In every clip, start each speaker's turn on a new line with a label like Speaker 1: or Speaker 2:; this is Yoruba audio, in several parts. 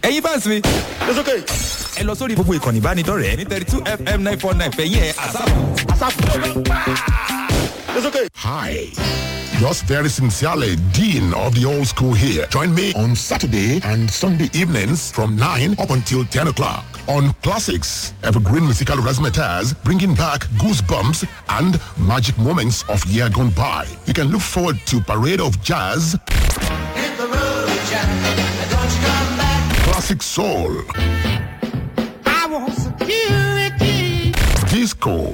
Speaker 1: ẹ̀yin fans mi.
Speaker 2: It's okay.
Speaker 1: ẹ lọ sórí gbogbo ìkànnì ìbánidọ́rẹ̀ẹ́ ní thirty two fm nine four nine fẹ̀yìn ẹ̀ àsáàpù.
Speaker 2: It's okay.
Speaker 3: Hi. Yours very sincerely, Dean of the Old School here. Join me on Saturday and Sunday evenings from 9 up until 10 o'clock on Classics, Evergreen Musical Razzmatazz, bringing back goosebumps and magic moments of year gone by. You can look forward to Parade of Jazz, Classic Soul, Disco,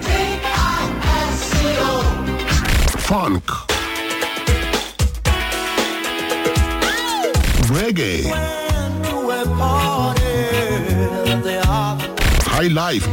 Speaker 3: Funk, Reggae, High Life,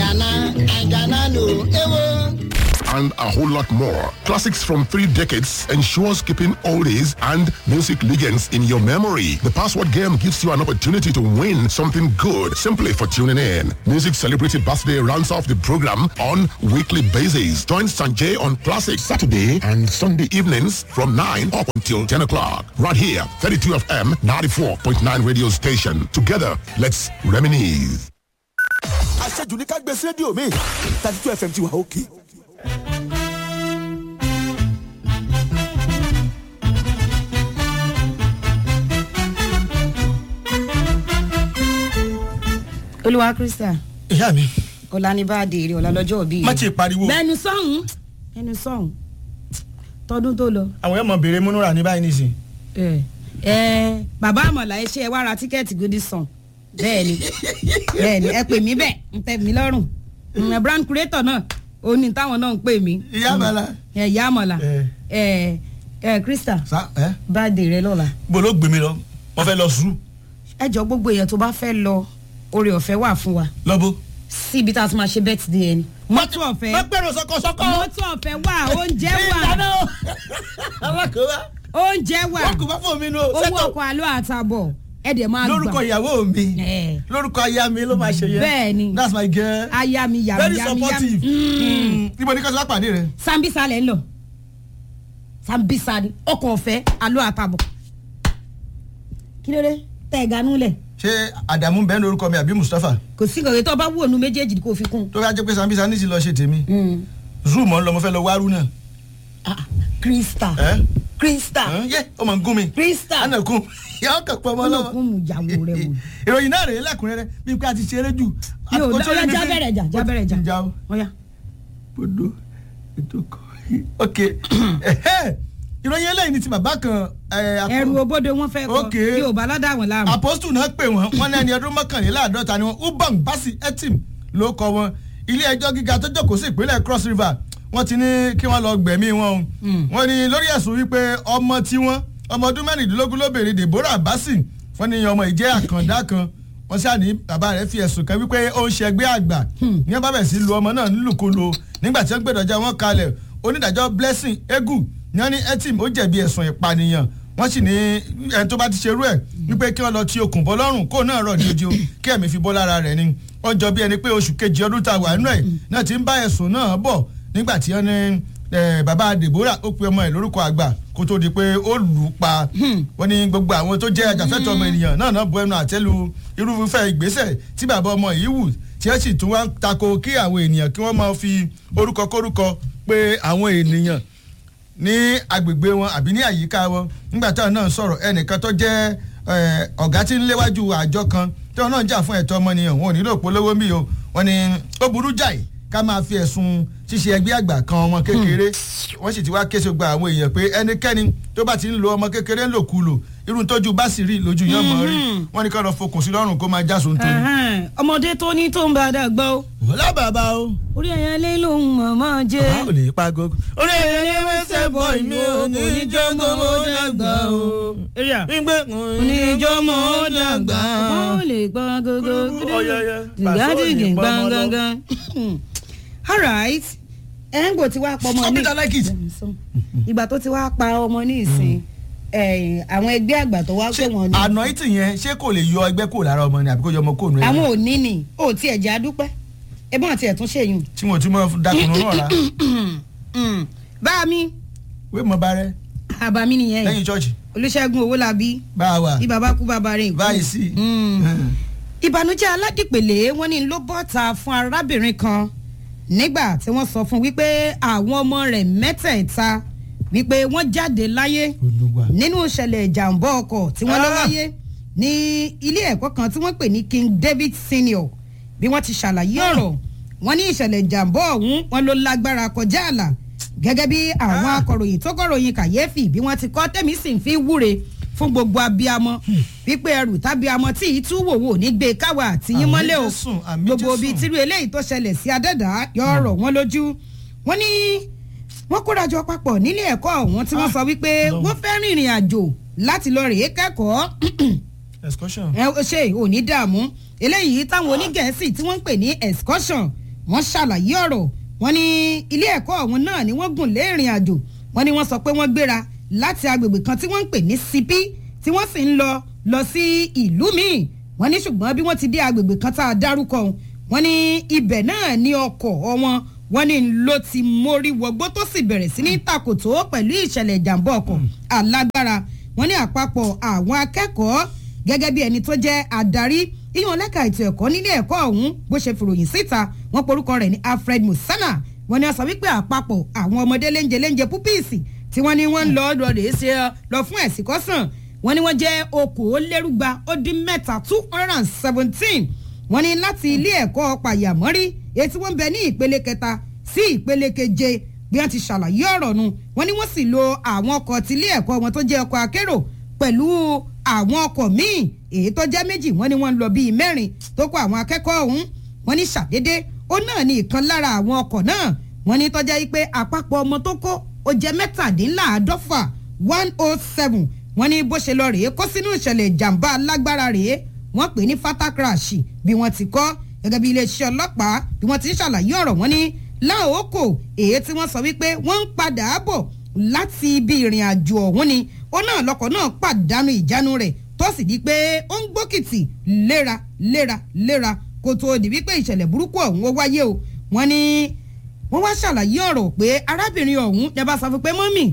Speaker 3: and a whole lot more. Classics from three decades ensures keeping oldies and music legends in your memory. The password game gives you an opportunity to win something good simply for tuning in. Music Celebrity Birthday rounds off the program on weekly basis. Join Sanjay on Classics Saturday and Sunday evenings from 9 up until 10 o'clock. Right here, 32 FM 94.9 radio station. Together, let's reminisce.
Speaker 2: Aṣẹ́jú ní ká gbé sí rédíò mi. thirty two FM ti wà òkè.
Speaker 4: olúwa krista
Speaker 5: ìyá mi
Speaker 4: ọ̀la ní bá a dèrè ọ̀la lọ́jọ́ òbí
Speaker 5: má ti pariwo
Speaker 4: bẹ́ẹ̀ni sọ́hún ẹnu sọ́hún tọdún tó lọ.
Speaker 5: àwọn èèyàn mọ béèrè múnúra ní báyìí nìsín
Speaker 4: ẹ ẹ bàbá àmọ̀là ẹ ṣe ẹ wá ra tíkẹ́ẹ̀tì Goodison bẹ́ẹ̀ni bẹ́ẹ̀ni ẹ pè mí bẹ́ẹ̀ ń tẹ̀ mí lọ́rùn ẹ brand creator náà ó ní táwọn náà ń pè mí.
Speaker 5: ìyá àmàlà
Speaker 4: ẹ ìyá àmọ̀là
Speaker 5: ẹ
Speaker 4: ẹ ẹ krista
Speaker 5: sa ẹ
Speaker 4: bá a dèrè lọ́la.
Speaker 5: bó ló gbé mi lọ wọn fẹ́ lọ sùúrù
Speaker 4: ẹ jọ gbogbo èèyàn tó bá fẹ́ lọ oore ọ̀fẹ́ wà fún wa
Speaker 5: lọ́bó.
Speaker 4: síbi tá a ti máa ṣe birthday ẹni. mọ́tò ọ̀fẹ́
Speaker 5: má gbẹ̀rù sọkọsọkọ.
Speaker 4: mọ́tò ọ̀fẹ́ wà oúnjẹ wà
Speaker 5: ìdáná alákòóbá
Speaker 4: oúnjẹ wà
Speaker 5: wọn kò bá fún mi nù.
Speaker 4: owó
Speaker 5: sẹ́tọ̀
Speaker 4: ọkọ̀ àlọ́ àtàbọ̀ ẹ̀ dẹ̀ máa gbà.
Speaker 5: lórúkọ ìyàwó mi
Speaker 4: Ẹ̀.
Speaker 5: lórúkọ aya mi ló máa ṣe yẹn.
Speaker 4: Bẹ́ẹ̀ni.
Speaker 5: that's my girl.
Speaker 4: aya mi yàrá
Speaker 5: very
Speaker 4: yàrá mi yàrá
Speaker 5: supportive. Mm. ibo ni kí wọ́n ti wá pàdé rẹ̀.
Speaker 4: sambisa lẹ̀ ń lọ sambisa ni ọkọ̀ ọ̀fẹ́ àlọ́ àtàbọ̀ kí ló dé tẹ̀ ganú lẹ̀
Speaker 5: ṣé àdàmú bẹ́ẹ̀ ní orúkọ mi àbí mustapha
Speaker 4: kò sí nǹkan tó bá wù ònú méjèèjì kó fi kún.
Speaker 5: tó bá jẹ́ pé sambisa ní ti lọ ṣe tèmi zoom ọ̀ ń lọ mo fẹ́ lọ wárú náà.
Speaker 4: Ah, krista
Speaker 5: ẹ
Speaker 4: krista
Speaker 5: ẹ yẹ ọmọ ń gún mi.
Speaker 4: krista
Speaker 5: anakun yà ọkàn pọ̀ mọ́ lọ́wọ́.
Speaker 4: olùkún mu ìyàwó rẹ wò.
Speaker 5: ìròyìn náà rèé lẹ́kùnrẹ́rẹ́ bí pé a ti ṣeré jù.
Speaker 4: mi ò
Speaker 5: Ó
Speaker 4: lọ
Speaker 5: ti rí
Speaker 4: ọyá
Speaker 5: mi
Speaker 4: já
Speaker 5: fi-
Speaker 4: bẹ̀rẹ̀ jà já
Speaker 5: ó ti
Speaker 4: bẹ̀rẹ̀ jà
Speaker 5: jà o.
Speaker 4: ọyá.
Speaker 5: Bodo ètò kan. ok ẹhẹ́, ìròyìn eléyìí ni ti bàbá kan. ẹ, akọ-
Speaker 4: ẹrù òbodò wọn fẹ́ kọ
Speaker 5: Ok.
Speaker 4: yorùbá lọ́dà wọn láàmú.
Speaker 5: apostu náà pè wọ́n wọ́n ní ẹni ọdún mọ́kànléláàádọ́ta ni wọ́n ubang basi etim ló kọ wọn ilé ẹjọ́ gíga tó jókòó sí ìpínlẹ̀ cross river wọ́n ti ní kí wọ́n lọ gbẹ̀mí wọn o wọ́n ní lórí ẹ̀sùn wípé ọmọ tiwọn ọmọ ọdún mẹ́rìndínlógún lóbìnrin deborah basi wọ́n ní ọmọ ìjẹ́ àkàndá kan wọ́n ṣáà ní bàbá rẹ̀ fi ẹ̀sùn kan wípé ó ń ṣẹgbẹ́ àgbà ní wọ́n bá bẹ̀ sí lu ọmọ náà nílùkulù nígbà tí wọ́n gbẹ̀dọ̀jà wọn kalẹ̀ onídàájọ́ blessing egu ní wọ́n ní etim ó jẹ̀bi ẹ̀sùn ìpànìyàn wọ́n sì ní ẹni tó bá ti ṣerú ẹ̀ wípé kí wọ́n lọ ti okùn bọ́ lọ́rùn kó náà rọ̀ ní ojú kí ẹ̀mí fi bọ́ lára rẹ̀ ni wọ́n jọ bí ẹni pé oṣù kejì ọdún tá a wà nínú ẹ̀ náà ti ń bá ẹ̀sùn náà bọ̀ nígbà tí wọ́n ní eh, bàbá deborah ó pe ọmọ ẹ̀ lórúkọ àgbà kó tó di pé ó lù ú pa wọ́n ní gbogbo àwọn tó jẹ́ ajàfẹ́tọ̀ ọmọ ènìyàn náà náà bu ẹnu àtẹ́lu irúfẹ́ ìgbésẹ̀ tí bàbá ọmọ yìí wù tí ẹ sì tún wá ń tako kí àwọn ènìyàn kí wọ́n máa fi orúkọ kórúkọ pé àwọn ènìyàn ní agbègbè wọn àbí ní àyíká wọn nígbà táwọn náà sọ̀rọ̀ ẹnìkan tó jẹ́ eh, ọ̀gá tí ń léwájú àjọ kan tí wọn náà jà fún ẹ̀tọ́ ọmọnìyàn wọn ò nílò polówó mi o wọn ni ó burú jáì ká máa fi ẹ̀sùn ṣíṣe ẹgbẹ́ àgbà kan ọmọ kékeré wọ́n sì ti wá kése gba àwọn èèyàn pé ẹnikẹ́ni tó bá ti ń lo ọmọ kékeré ńlòkulò irun tójú bá sì rí lójú yẹn mọ̀ rí wọ́n ní ká lọ fokùn sí lọ́rùn kó máa jásun tó.
Speaker 4: Ẹhẹ́n, ọmọdé tó ní tó ń bá a dàgbà o
Speaker 5: wọ́lá bàbá o
Speaker 4: orí ẹ̀yàn lé lòun mọ̀mọ́ jẹ́.
Speaker 5: a ò lè pa gogo. orí ẹ̀yẹ ni wẹ́sẹ̀ bọ̀ ìmí ò ní jọ́ngọ́ mọ́ dàgbà o. gbígbé
Speaker 4: oníjọ́mọ́ ó dàgbà ó lè gbọ́n gógó
Speaker 5: Ọ̀yọ̀yọ̀.
Speaker 4: dìgádìgì
Speaker 5: Pàṣẹ òyìnbó ọmọ lọ.
Speaker 4: gbọ̀ngàn. alright ẹ̀ ń gbò tí wàá pa ọmọ
Speaker 5: Stop
Speaker 4: ní
Speaker 5: it, I like it.
Speaker 4: ìgbà tó ti wàá pa ọmọ ní ìsìn ẹ̀yìn, àwọn ẹgbẹ́ àgbà tó wá pé wọ́n ní
Speaker 5: àná ìtì yẹn ṣé kò lè yọ ẹgbẹ́ kúrò lára ọmọ ni àbí kò yọ ọmọ kúrò nù
Speaker 4: àwọn
Speaker 5: ẹgbẹ́
Speaker 4: ò ní ni ò tí ẹ̀ jẹ́ adúpẹ́ ẹbọn àti ẹ̀tún ṣèyún.
Speaker 5: tí wọn ò tún mọ dákùnrin náà la
Speaker 4: bá mi
Speaker 5: wé mọ bá rẹ
Speaker 4: àbá mi nìyẹn
Speaker 5: lẹ́yìn chọ́ọ̀chì
Speaker 4: olùṣègùn owólabí
Speaker 5: bá a wà
Speaker 4: bí baba kú baba rìn kú.
Speaker 5: báyìí sí.
Speaker 4: ìbànújẹ́ aládìpèlé wọn ní ló bọ́ta fún arábìnrin kan nígbà tí wọ́n sọ fún wípé àwọn ọmọ rẹ̀ mẹ́tẹ̀ẹ̀ta wípé wọ́n jáde láyé
Speaker 5: Olúwa.
Speaker 4: nínú ìṣẹ̀lẹ̀ ìjàmbá ọkọ̀ tí wọ́n lọ
Speaker 5: Ah!
Speaker 4: wáyé ní ilé ẹ̀kọ́ kan tí wọ́n pè ní king david senior bí wọ́n ti ṣàlàyé ọ̀rọ̀ wọ́n ní ìṣẹ̀lẹ̀ ìjàmbá ọ̀hún wọn ló lágbára kọjá àlà gẹ́gẹ́ bí àwọn
Speaker 5: Ah!
Speaker 4: akọ̀ròyìn tó kọ̀ròyìn kàyéfì bí wọ́n ti kọ́ tẹ̀mí sì ń fi wúre fún gbogbo abiyamọ wípé ẹrù tábíamọ tí ì tú wòwò ní gbé káwa àti yín
Speaker 5: Àmín
Speaker 4: mọ́lẹ̀ o
Speaker 5: Jésù, àmín
Speaker 4: gbogbo
Speaker 5: Jésù.
Speaker 4: bíi tírú eléyìí tó ṣẹlẹ̀ sí adẹ́dá yọ ọ̀rọ̀ wọn lójú wọ́n ní wọ́n kórajọ papọ̀ nílé ẹ̀kọ́ ọ̀hún tí wọ́n
Speaker 5: Ah,
Speaker 4: sọ wípé
Speaker 5: Ọlọ́run.
Speaker 4: wọ́n fẹ́ rìnrìn àjò láti lọ rèé kẹ́kọ̀ọ́
Speaker 5: excursion.
Speaker 4: ẹ ó ṣe ò ní dààmú eléyìí táwọn onígẹ̀ẹ́sì tí wọ́n ń pè ní excursion wọ́n ṣàlàyé ọ̀rọ̀ wọ́n ní ilé ẹ̀kọ́ ọ̀hún náà ni wọ́n gùn lé ìrìn àjò wọ́n ní wọ́n sọ pé wọ́n gbéra láti agbègbè kan tí wọ́n ń pè ní sipi tí wọ́n sì ń lọ lọ sí ìlú míì wọ́n ní ṣùgbọ́n bí wọ́n ti dé agbègbè kan tá a dárúkọ ọ̀hún wọ́n ní ibẹ̀ náà ní ọkọ̀ wọn wọ́n ní ló ti mórí wọgbó tó sì bẹ̀rẹ̀ sí ní takòtò pẹ̀lú ìṣẹ̀lẹ̀ ìjàmbá ọkọ̀ alágbára wọ́n ní àpapọ̀ àwọn akẹ́kọ̀ọ́ gẹ́gẹ́ bí ẹni tó jẹ́ adarí ìyọ̀n lẹ́ka ètò ẹ̀kọ́ nílé ẹ̀kọ́ ọ̀hún bó ṣe fìròyìn síta wọ́n porúkọ rẹ̀ ní alfred musana wọ́n ní a sọ wípé àpapọ̀ àwọn ọmọdé léńjẹ léńjẹ púpìsì tí wọ́n ní wọ́n ń lọ lọ rèé ṣe lọ fún ẹ̀sìn kọ́sàn wọ́n ní wọ́n jẹ́ okòólérúgba ó dín mẹ́ta two hundred and seventeen wọ́n ní láti ilé ẹ̀kọ́ pàyàmọ́rí èyí tí wọ́n ń bẹ ní ìpele kẹta sí ìpele keje bí wọ́n ti ṣàlàyé ọ̀rọ̀ nu wọ́n ní wọ́n sì lo àwọn ọkọ̀ tilé ẹ̀kọ́ wọn tó jẹ́ ọkọ̀ akérò pẹ̀lú àwọn ọkọ̀ míì èyí tó jẹ́ méjì wọ́n ní wọ́n ń lọ bíi mẹ́rin tó kó àwọn akẹ́kọ̀ọ́ ọ̀hún wọ́n ní ṣàdédé ó náà ní ìkan lára àwọn ọkọ̀ náà wọ́n ní tọ́jà yìí pé àpapọ̀ ọmọ tó kó ó jẹ́ mẹ́tàdínláàádọ́fà one oh seven wọ́n ní bó ṣe lọ rèé kó sínú ìṣẹ̀lẹ̀ ìjàmbá alágbára rèé wọ́n pè ní fata crash bí wọ́n ti kọ́ gẹ́gẹ́ bí iléeṣẹ́ ọlọ́pàá bí wọ́n ti ń ṣàlàyé ọ̀rọ̀ wọn ní láòókò èyí tí wọ́n sọ wípé wọ́n ń padà bọ̀ láti ibi ìrìn àjò ọ̀hún ni ó náà lọkọ̀ náà pàdánù ìjánu rẹ̀ tó sì di pé ó ń gbókìtì léra léra léra kó tó di wípé ìṣẹ̀lẹ̀ burúkú ọ̀hún ó wáyé o wọ́n ní wọ́n wá ṣàlàyé ọ̀rọ̀ pé arábìnrin ọ̀hún ẹ bá sọ fún pé mọ́mì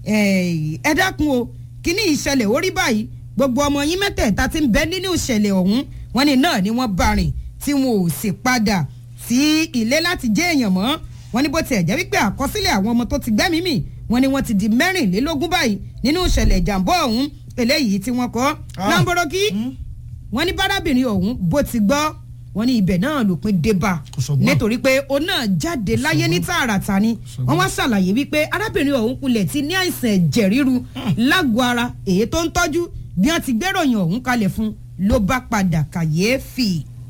Speaker 4: ẹ dákun o kíní ìṣẹ̀lẹ̀ orí báyìí gbogbo ọmọ yín mẹ́tẹ̀ẹ̀ta ti ń bẹ nínú ìṣẹ̀lẹ̀ ọ̀hún wọ́n ní náà ni wọ́n bá rìn tí wọn ò sì padà sí ilé láti jẹ́ èèyàn mọ́ wọ́n ní bó tiẹ̀ jẹ́ wípé àkọsílẹ̀ àwọn ọmọ tó ti gbẹ́mìí mì wọ́n ní wọ́n ti di mẹ́rìnlélógún báyìí nínú ìṣẹ̀lẹ̀ ìjàmbá ọ̀hún eléyìí tí wọ́n kọ́
Speaker 5: Ah.
Speaker 4: lamboroki wọ́n ní bárábìnrin ọ̀hún bó ti gbọ́ wọ́n ní ibẹ̀ náà lòpin débà
Speaker 5: Kò sọgbọ́n.
Speaker 4: nítorí pé ó náà jáde láyé ní tààràtà ni wọ́n wá ṣàlàyé wípé arábìnrin ọ̀hún kulẹ̀ ti ní àìsàn ẹ̀jẹ̀ ríru lágọ̀ọ́ ara èyí tó ń tọ́jú bí wọ́n ti gbéròyìn ọ̀hún kalẹ̀ fún ló bá padà kàyéfì.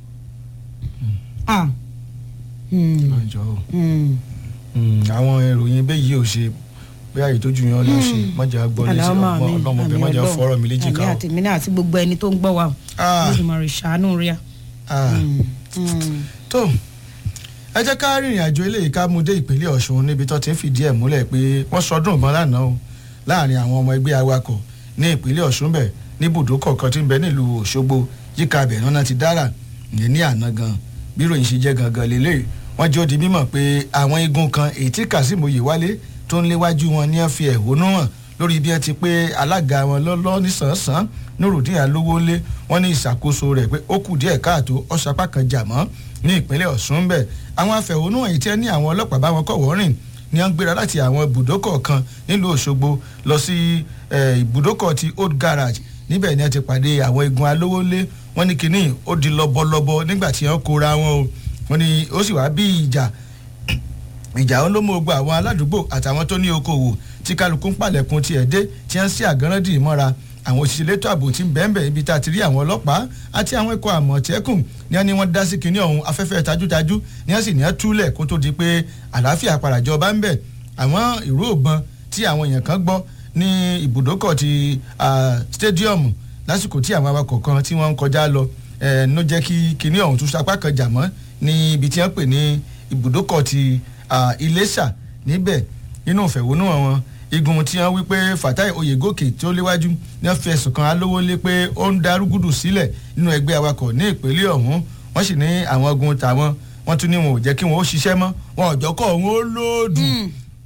Speaker 4: Ah. Hmm.
Speaker 5: ọjọ́ o
Speaker 4: Hmm.
Speaker 5: Mm, àwọn ìròyìn bẹ́ẹ̀ yìí ò ṣe bóyá ìtọ́jú yẹn lọ ṣe mọ́jà gbọ́ létí
Speaker 4: Àlámà
Speaker 5: ọgbọ́n
Speaker 4: mi,
Speaker 5: ọlọ́mọbẹ
Speaker 4: àmì
Speaker 5: mọ́jà
Speaker 4: Ọlọ́run.
Speaker 5: fọ́rọ̀ mi léjì ká
Speaker 4: àmì
Speaker 5: o.
Speaker 4: àti mi náà àti gbogbo ẹni tó ń gbọ́ wa o
Speaker 5: Ah.
Speaker 4: lójúmọ̀ rẹ̀ ṣàánú rí a.
Speaker 5: Ah,
Speaker 4: Hmm.
Speaker 5: tó ẹ jẹ́ ká rìnrìn àjò eléyìí ká mú dé ìpínlẹ̀ ọ̀ṣun níbi tó ti ń fìdí ẹ̀ múlẹ̀ pé wọ́n sọdún ìbọn lánàá o láàrin àwọn ọmọ ẹgbẹ́ awakọ̀ ní ìpínlẹ̀ ọ̀ṣun bẹ̀ ní ibùdókọ̀ kan tí ń bẹ nílùú òṣogbo yíká abẹ̀ náà ti dára ìyẹn ní àná gan bí ròyìn ṣe jẹ́ gangan lélẹ̀ wọ́n jẹ́ ó di mímọ̀ pé àwọn igun kan èyí tí kazeem oyèwálé tó ń léwájú wọn ní ẹ fi ẹ̀hónú hàn lórí bí ẹ ti pé alága wọn lọ́lọ́ nísànsán nurudin alówólé wọn ní ìṣàkóso rẹ̀ pé ó kù díẹ̀ káàtó ọ̀sapá kan jà mọ́ ní ìpínlẹ̀ ọ̀ṣun bẹ̀ àwọn afẹ̀hónúhàn yìí tí ẹ ní àwọn ọlọ́pàá bá wọn kọ̀ wọ́rìn ni wọ́n ń gbéra láti àwọn ibùdókọ̀ kan nílùú òṣogbo lọ sí eh, ibùdókọ̀ ti old garage níbẹ̀ ni wọ́n ti pàdé àwọn igun alówólé wọ́n ní kínní ó di lọ́bọ̀lọ́bọ̀ nígbà tí wọ́n kóra wọn o wọ́n ní ó sì wá bí ìjà ìjà ó ló mú ogbó àwọn aládùúgbò àtàwọn tó ní okòwò tí kálukú ń pàlẹ̀kùn tiẹ̀ dé tí wọ́n ń sí àgánrẹ́dì mọ́ra àwọn òṣìṣẹ́ elétò ààbò tí ń bẹ́ẹ̀nbẹ́ ibi tá a ti rí àwọn ọlọ́pàá àti àwọn ikọ̀ àmọ̀tẹ́kùn ní wọ́n ní wọ́n dá sí kinní ọ̀hún afẹ́fẹ́ tajútajú ní wọ́n sì ní wọ́n túlẹ̀ kó tó di pé àlàáfíà paràjọba ń bẹ̀ àwọn ìró ògbọn tí àwọn èèyàn kan gbọ́ ní ibùdókọ̀ ti ah, stadium lásìkò tí àwọn awakọ̀ kan tí wọ́n ń kọjá lọ ẹ̀ ló jẹ́ kí kinní ọ̀hún tún sapá kan jà mọ́ ní ibi tí wọ́n pè ní ibùdókọ̀ ti ah, Iléṣà níbẹ̀ nínú ìfẹ̀hónúhàn wọn igun tí wọ́n wí pé Fatai Oyègòkè tí ó léwájú ní wọ́n fi ẹ̀sùn kan alówó lé pé ó ń darúgúdù sílẹ̀ nínú ẹgbẹ́ awakọ̀ ní ìpínlẹ̀ ọ̀hún wọ́n sì ní àwọn ogun tàwọn wọ́n tún ní wọn ò jẹ́ kí wọn ó ṣiṣẹ́ mọ́ wọn ò jọ́kọ̀ wọn ó lóòdù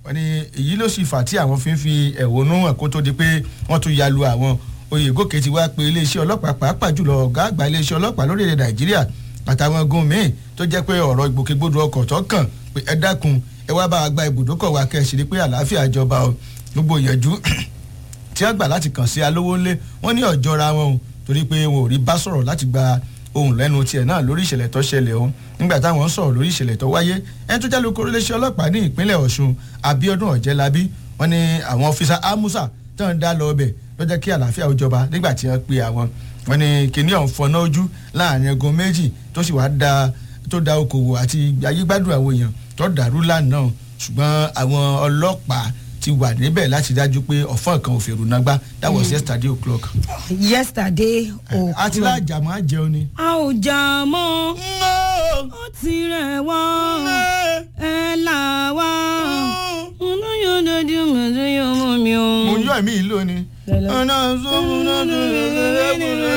Speaker 5: wọ́n ní èyí ló sì fà tí àwọn fi ń fi ẹ̀hónú hàn kó tó di pé wọ́n tún ya lu àwọn oyègòkè ti wá pé iléeṣẹ́ ọlọ́pàá pàápàá jùlọ ọ̀gá àgbà iléeṣẹ́ ọlọ́pàá lórílẹ̀ nàìjíríà àtàwọn gun míì tó jẹ́ pé ọ̀rọ̀ ìgbòkègbodò ọkọ̀ tó kàn pé ẹ dákun ẹ wá bá wa gba ibùdókọ̀ wa kẹ́ ẹ sì rí pé àlàáfíà jọba o gbogbo ìyẹ̀jú tí wọ́n gbà láti kàn sí alówó ńlé wọ́n ní ọ̀jọ́ra wọn o torí pé wọn ò rí bá sọ̀rọ̀ láti gba ohun lẹ́nu tiẹ̀ náà lórí ìṣẹ̀lẹ̀ tó ṣẹlẹ̀ o nígbà táwọn ń sọ̀rọ̀ lórí ìṣẹ̀lẹ̀ tó wáyé ẹni tó jálù kórìléṣẹ́ ọlọ́pàá ní ìpínlẹ̀ ọ̀ṣun abiodun ọ̀jẹ̀lábí wọ́n ní àwọn ọ́fíìsà amusa tó ń dá lọ ọbẹ̀ ló jẹ́ kí àlàáfíà ó jọba nígbà tí wọ́n pe àwọn wọ́n ní kíní ọ̀hún fọná ojú láàrin ẹgun méjì tó sì wá da tó da okòwò àti ayégbádùn àwọn èèyàn tó dàrú lánàá ṣùgbọ́n àwọn ọlọ́pàá ti wà níbẹ̀ láti dájú pé ọ̀fọ́n kan ò fèrò nágbá that was yesterday o'clock.
Speaker 4: yesterday o.
Speaker 5: àti láàjàmọ́ àjẹun ni.
Speaker 4: a ò jà mọ́ ó ti rẹ̀ wá ẹ là wá olóyún dojú mẹ́tò yóò mú mi o.
Speaker 5: mo yọ ẹ̀mí yìí lónìí.
Speaker 4: Lẹ́lẹ́.
Speaker 5: ọ̀nà sọ́mu náà tó lè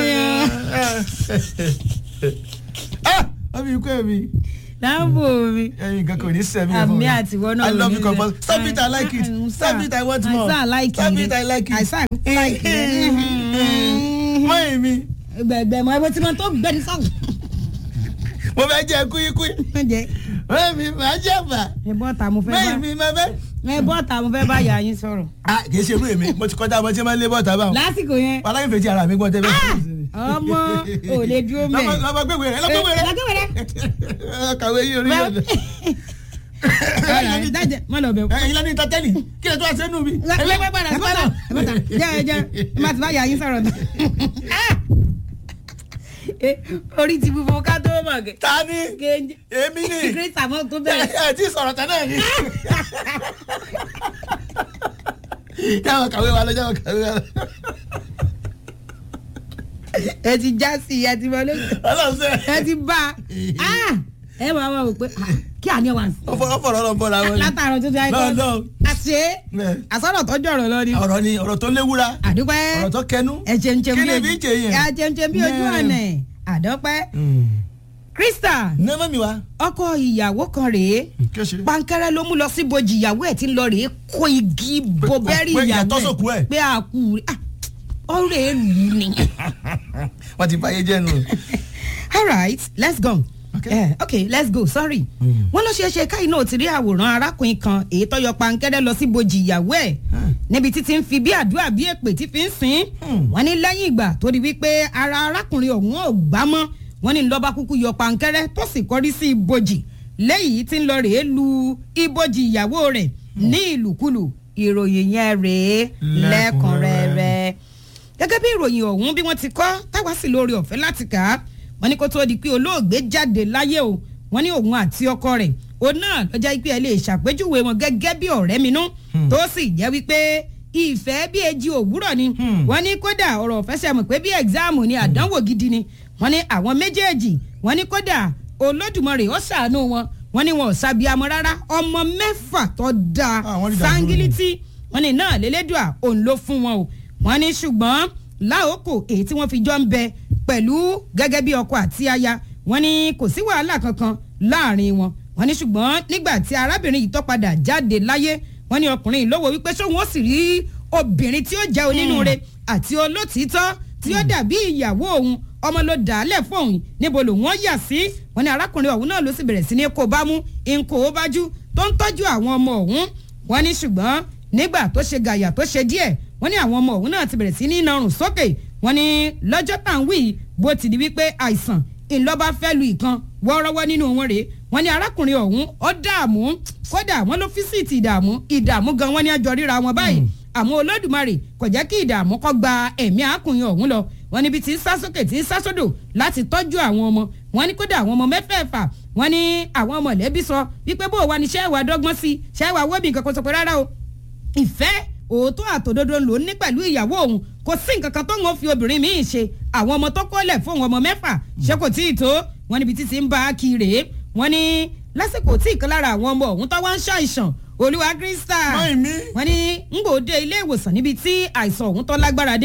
Speaker 5: wọ́n fi kú ẹ̀mí
Speaker 4: dáàbò mi.
Speaker 5: ẹ̀yin nǹkan kò ní sẹ́mi ẹ̀ fún
Speaker 4: àmì
Speaker 5: mi.
Speaker 4: àtiwọ́ náà
Speaker 5: I love
Speaker 4: ló
Speaker 5: you
Speaker 4: ní
Speaker 5: compul
Speaker 4: rẹ̀.
Speaker 5: stop it I like it
Speaker 4: I-
Speaker 5: stop it I want more
Speaker 4: I say I like
Speaker 5: stop
Speaker 4: it.
Speaker 5: it I like it.
Speaker 4: I say I like it.
Speaker 5: mọ èmi
Speaker 4: gbẹ̀gbẹ̀ mọ ẹbí tí mo tó gbẹ̀ni sọ̀rọ̀.
Speaker 5: mo fẹ́ jẹ kúíkúí
Speaker 4: ǹjẹ́
Speaker 5: mọ èmi máa jẹ bà
Speaker 4: ẹ bọ́ta mo
Speaker 5: mọ
Speaker 4: fẹ́ bá
Speaker 5: èmi máa fẹ́.
Speaker 4: ẹ bọ́ta mo fẹ́ bá yà yín sọ̀rọ̀.
Speaker 5: ah kì í ṣe irú èmi mo ti kọjá ọmọ tí máa ń lé bọ́ọ̀tà báwọn.
Speaker 4: lásìkò yẹn
Speaker 5: aláyìn fèjì ara mi gbọ́n tẹ́lẹ̀.
Speaker 4: ọmọ ò lè dúró mẹ́.
Speaker 5: lọ́mọ gbẹ̀wé rẹ̀ lọ́mọ gbẹ̀wé rẹ̀.
Speaker 4: lágbèwé rẹ̀.
Speaker 5: kàwé yìí orí yẹn.
Speaker 4: dájẹ́ má lọ bẹ̀ kú.
Speaker 5: ẹ̀yin lọ́ní tọ́tẹ́lì kí lè tó àṣẹ nù mí.
Speaker 4: ẹgbẹ́ padà sí bọ́tà bọ́tà jẹ́ ẹ jẹ́ ẹ má ti bá yà yín sọ̀rọ̀ tán. Eh, orí ti fúnfún ká tó mọ̀ kẹ́.
Speaker 5: ta ni
Speaker 4: kéńjé
Speaker 5: èmi ni
Speaker 4: kírísítà mọ́ tó
Speaker 5: ẹ
Speaker 4: bẹ̀rẹ̀.
Speaker 5: ẹ tí sọ̀rọ̀ tán náà ni. jáwọ́ kàwé wa lọ jáwọ́ kàwé wa lọ.
Speaker 4: ẹ ti já sí i ẹ ti mọ lóṣù.
Speaker 5: ọlọ́run sẹ́
Speaker 4: ẹ ti bá a ẹ máa wá wò pé ah, kí àní wà sí.
Speaker 5: ọ̀fọ̀rọ̀ ọ̀rọ̀ bọ̀ra wọn ni.
Speaker 4: látàrọ̀ tó ti ayé
Speaker 5: lọ́ọ̀
Speaker 4: kọ́
Speaker 5: lọ́ọ̀
Speaker 4: àṣẹ
Speaker 5: Bẹ́ẹ̀.
Speaker 4: àsọ̀rọ̀ tọ́jú ọ̀rọ̀ lọ ni.
Speaker 5: ọ̀rọ̀ ni ọ̀rọ̀ tó léwúra
Speaker 4: àdúpẹ́
Speaker 5: ọ̀rọ̀ tó kẹnu.
Speaker 4: ẹ jẹun jẹun
Speaker 5: kí
Speaker 4: bí
Speaker 5: ni
Speaker 4: ojú
Speaker 5: bí jẹ yẹn.
Speaker 4: ẹ jẹun jẹun bí ojú
Speaker 5: Mẹ́ẹ̀.
Speaker 4: ọ̀nà àdọ́pẹ́ krista
Speaker 5: ní mọ́ mi wá.
Speaker 4: ọkọ ìyàwó kan rèé
Speaker 5: kí o ṣe.
Speaker 4: pankẹrẹ ló mú lọ sí bojì ìyàwó ẹ tí ń lọ rèé kó igi bo bẹ́rì
Speaker 5: pé
Speaker 4: ìyàwó
Speaker 5: ìyàtọ̀ sókú ẹ̀.
Speaker 4: pé àkú rẹ̀ ọ̀rẹ́ ìlú ni.
Speaker 5: wọ́n ti báyé jẹ́ nù.
Speaker 4: all right let's go.
Speaker 5: Okay.
Speaker 4: Eh, okay let's go sorry. wọ́n ló ṣeé ṣe káyìn náà ti rí àwòrán arákùnrin kan èyí tó yọ pankẹ́rẹ́ lọ sí bojì ìyàwó ẹ̀ níbi títí ń fi bí àdúrà bí èpè tí fi ń sìn. wọ́n ní lẹ́yìn ìgbà tó di wípé ara arákùnrin ọ̀hún ò gbá mọ́ wọ́n ní lọ́ba kúkú yọ pankẹ́rẹ́ tó sì kọrí sí ibojì lẹ́yìn tí ń lọ rèé lu ibojì ìyàwó rẹ̀ ní ìlúkulù ìròyìn yẹn rèé lẹ́kùnrẹ́rẹ́ gẹ́gẹ́ bí ìròyìn ọ̀hún bí wọ́n ti kọ́ táwa sì lórí ọ̀fẹ́ láti kà á wọ́n ní kó tó di pé olóògbé jáde láyé o wọ́n ní òun àti ọkọ rẹ̀ òun náà lọ́jà pé ẹ lè ṣàpèjúwe wọn gẹ́gẹ́ bí ọ̀rẹ́ mi nú tó sì jẹ́ wípé ìfẹ́ bí eji òwúrọ̀ ni wọ́n ní kódà ọ̀rọ̀ ọ̀fẹ́ sẹ́mu pé bí ẹ̀gzáàmù ni àdánwò gidi ni wọ́n ní àwọn méjèèjì wọ́n ní kódà olódùmarè ó ṣàánú wọn wọ́n ní wọn ò sábìámọ rárá ọmọ mẹ́fà tó dáa
Speaker 5: Ah, wọ́n rí dàdúró ni.
Speaker 4: sángílítì wọ́n ní náà lélẹ́dùà òun ló fún wọn o wọ́n ní ṣùgbọ́n láòkò èyí tí wọ́n fi jọ ń bẹ pẹ̀lú gẹ́gẹ́ bí ọkọ àti aya wọ́n ní kò sí wàhálà kankan láàrin wọn wọ́n ní ṣùgbọ́n nígbà tí arábìnrin yìí tó padà jáde láyé wọ́n ní ọkùnrin yìí lówó wípé ṣóun ó sì rí obìnrin tí ó jẹ́ onínúure àti olótìítọ́ tí ó dàbí ìyàwó òun ọmọ ló dà á lẹ̀ fóun níbo lòun ó yà sí wọ́n ní arákùnrin ọ̀hún náà ló sì bẹ̀rẹ̀ sí ní kó bá mú nkó bájú tó ń tọ́jú àwọn ọmọ ọ̀hún wọ́n ní ṣùgbọ́n nígbà tó ṣe gàyà tó ṣe díẹ̀ wọ́n ní àwọn ọmọ ọ̀hún náà ti bẹ̀rẹ̀ sí ní narùn sókè wọ́n ní lọ́jọ́ tá à ń wí yìí, bó ti di wípé àìsàn ìlọ́ba fẹ́ lu ìkan wọ́ọ́rọ́wọ́ nínú wọn rèé wọ́n ní arákùnrin ọ̀hún ó dààmú kódà wọ́n ló físìtì ìdààmú ìdààmú gan wọ́n ní àjọ ríra wọn báyìí àmọ́ olódùmarè kò jẹ́ kí ìdààmú kó gba ẹ̀mí arákùnrin ọ̀hún lọ wọ́n níbi tí ń sá sókè tí ń sá sódò láti tọ́jú àwọn ọmọ wọ́n ní kódà àwọn ọmọ mẹ́fẹ̀ẹ̀fà wọ́n ní àwọn mọ̀lẹ́bí sọ wípé bó o wà ní ṣẹ́wà dọ́gbọ́n sí ṣẹ́wà wọ́bì nǹkan kan sọ pé rárá o ìfẹ́ òótọ́ àtòdodo ló ní pẹ̀lú ìyàwó òun kò sí nǹkan kan tó ń fi obìnrin míì ṣe àwọn ọmọ tó kọ́lẹ̀ fún ọmọ mẹ́fà ṣé kò tí ì tó wọn níbi títí ń bá a kí rèé wọn ní lásìkò tí ìkan lára àwọn ọmọ òun tó wá ń ṣàìsàn olúwa krista
Speaker 5: Mọ́ ìmí.
Speaker 4: wọn ní ń gbòde ilé ìwòsàn níbi tí àìsàn òun tó lágbára dé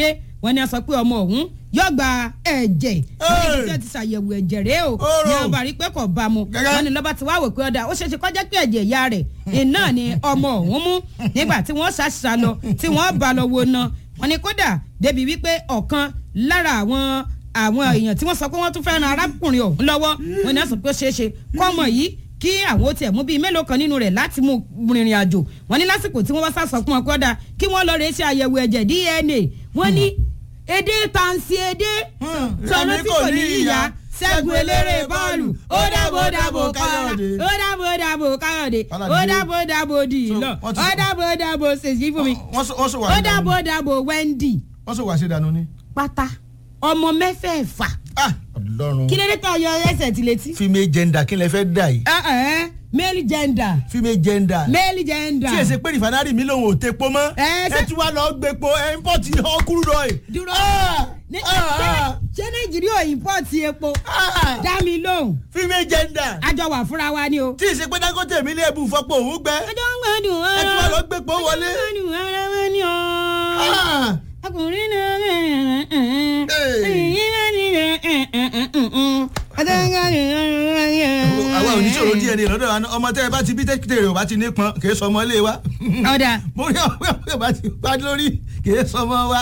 Speaker 4: wọ́n ní a sọ pé ọmọ ọ̀hún yóò gba ẹ̀jẹ̀
Speaker 5: Hey!
Speaker 4: ní ti ṣàyẹ̀wò ẹ̀jẹ̀ rèé o
Speaker 5: Oró!
Speaker 4: ní ọba rí pé kò bá mu
Speaker 5: Gẹ́gẹ́.
Speaker 4: wọ́n ní lọ́ba ti wá wò pé ọ̀dà ó ṣeéṣe kọjá pé ẹ̀jẹ̀ ìyá rẹ̀ iná ni ọmọ ọ̀hún mú nígbà tí wọ́n ṣàṣà lọ tí wọ́n bá lọ wo ná wọ́n ní kódà débi wípé ọ̀kan lára àwọn àwọn èèyàn tí wọ́n sọ pé wọ́n tún fẹ́ràn arákùnrin ọ̀hún lọ́wọ́ wọ́n ní wọ́n sọ pé ó ṣeéṣe kọ́mọ yìí kí àwọn ó tiẹ̀ mú bíi mélòó kan nínú rẹ̀ láti mú rìnrìn àjò wọ́n ní lásìkò tí wọ́n bá sá sọ fún wọn kódà kí wọ́n lọ rè ṣe àyẹ̀wò ẹ̀jẹ̀ DNA wọ́n ní èdè tàǹsì èdè sọ̀rọ̀ tí kò ní ìyá ṣẹ́gun eléré bọ́ọ̀lù ó dábò dábò káyọ̀dé ó dábò dábò káyọ̀dé ó dábò dábò dìlọ
Speaker 5: wọ́n ti-
Speaker 4: ó dábò dábò ṣèṣì fún mi
Speaker 5: wọ́n sọ- wọ́n sọ wà
Speaker 4: ó
Speaker 5: sí
Speaker 4: dábò
Speaker 5: dànù
Speaker 4: dábò Wendy
Speaker 5: wọ́n sọ wà sí dànù ni.
Speaker 4: pátá ọmọ mẹ́fẹ̀ẹ̀fà
Speaker 5: ah ọlọ́run
Speaker 4: kí ló dé tó yọ ẹsẹ̀ tí létí.
Speaker 5: female gender kí lẹ fẹ́ dà yìí
Speaker 4: ẹ ẹ male gender
Speaker 5: female gender
Speaker 4: male gender.
Speaker 5: tí èsè pé rìfánárì mi lòun ò tepo mọ́
Speaker 4: Ẹ, ṣé-
Speaker 5: ẹ tún wá lọ gbépo ẹ import ọkùnrin rọ ẹ.
Speaker 4: dúró
Speaker 5: Ah!
Speaker 4: Ní-
Speaker 5: Ah, ah.
Speaker 4: ṣé nàìjíríà ò import epo
Speaker 5: Ah!
Speaker 4: dá mi lóhùn
Speaker 5: female gender
Speaker 4: àjọ wà fúnra wa ni o.
Speaker 5: tí èsè pé dangote mi lè bù fọpọ̀ òun gbẹ
Speaker 4: ọjọ́ ń gbádùn
Speaker 5: ẹ tún wá lọ gbépo wọlé.
Speaker 4: ọjọ́ ń gbádùn ara wa ni o.
Speaker 5: Ah!
Speaker 4: ọkùnrin náà
Speaker 5: àwa ò ní sọ̀rọ̀ díẹ̀ ní lọ́dọ̀ wa ọmọ tẹ́ ẹ bá ti bí tẹ́kítẹ́ rẹ̀ ò bá ti nípọn kì í sọ ọmọ ilé wa
Speaker 4: ọ̀dà
Speaker 5: bóyá ọ̀pẹ́ ọ̀pẹ́ bá ti pa lórí kì í sọ ọmọ wa.